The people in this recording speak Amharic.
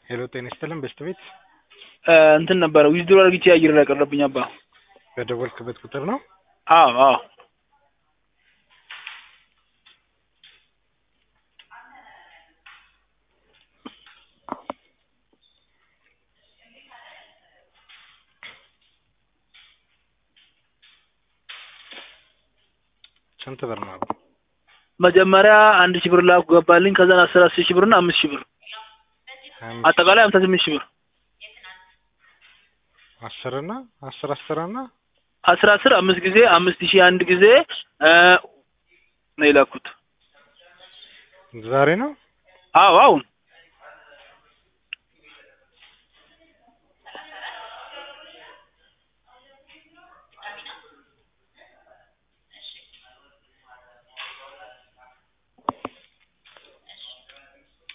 ሄሎ ጤና ይስጥልን በስት ቤት እንትን ነበረ ዊዝድሮ አድርግቼ አየር ላይ ቀረብኝ አባ በደወልክበት ቁጥር ነው አዎ አዎ ስንት ብር ነው መጀመሪያ አንድ ሺህ ብር ላኩ ገባልኝ ከዛን አስር አስር ሺህ ብርና አምስት ሺህ ብር አጠቃላይ ሀምሳ ስምንት ሺህ ብር አስር እና አስር አስር እና አስር አስር አምስት ጊዜ አምስት ሺህ አንድ ጊዜ ነው የላኩት ዛሬ ነው አዎ አሁን